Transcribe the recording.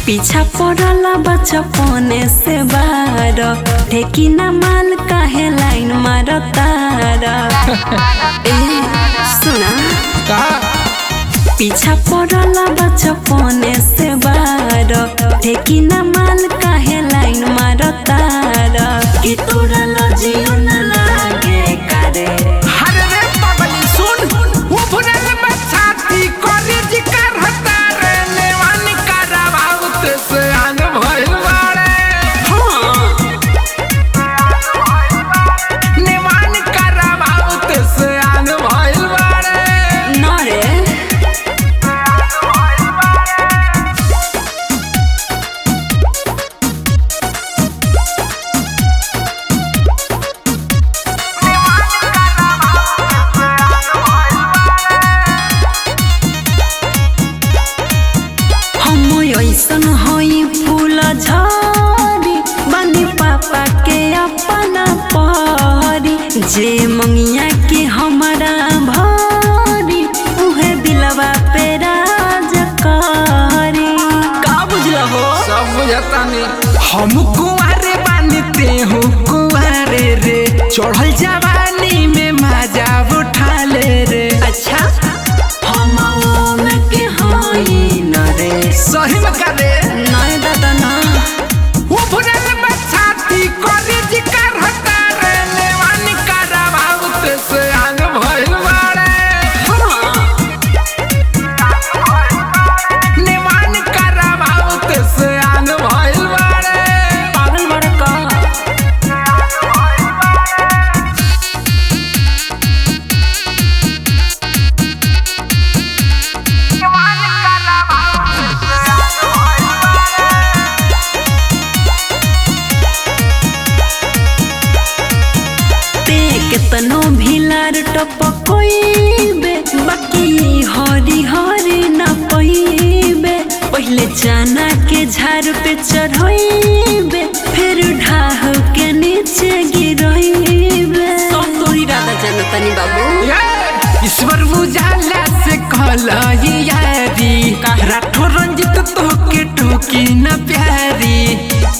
पीछा पड़ल बचपने से बार ठेकी ना माल काहे लाइन मार तार ए सुना का पीछा पड़ल बचपने से बार ठेकी ना माल काहे लाइन मार तार कि तोरा लजियो न लागे करे हरे रे पगली सुन उभरल बछाती करे जिकर हता रे नेवान करावाउत से आन भइल बाड़े हाँ नेवान करावाउत से आन भइल बाड़े न रे हम ऐसन हई फूल झरी बनी पापा के अपना परी जे मंगिया के हमारा भरी उहे दिलवा पे राज करी का बुझल हो सब बुझता नहीं हम कुंवारे बानते हो कुंवारे रे चढ़ल जवानी में मजा उठा ले रे अच्छा हम ओम के हई न रे सही में करे नय दादा ना उभरल बछाती करे जिकर हता रे नेवान करावाउत से आंग भइल बाड़े नेवान करावाउत से आंग भइल बाड़े पागल बड़का ते केतनो भिलार टपकोइबे बाकी हरी हरी न पइबे पहिले चना के झाड़ पे चढ़इबे फिर ढाह के नीचे गिरइबे सब तोरी राधा जनतनी बाबू ये, ईश्वर उजाला से कहला ये यारी राठो रंजित तो के टोकी न प्यारी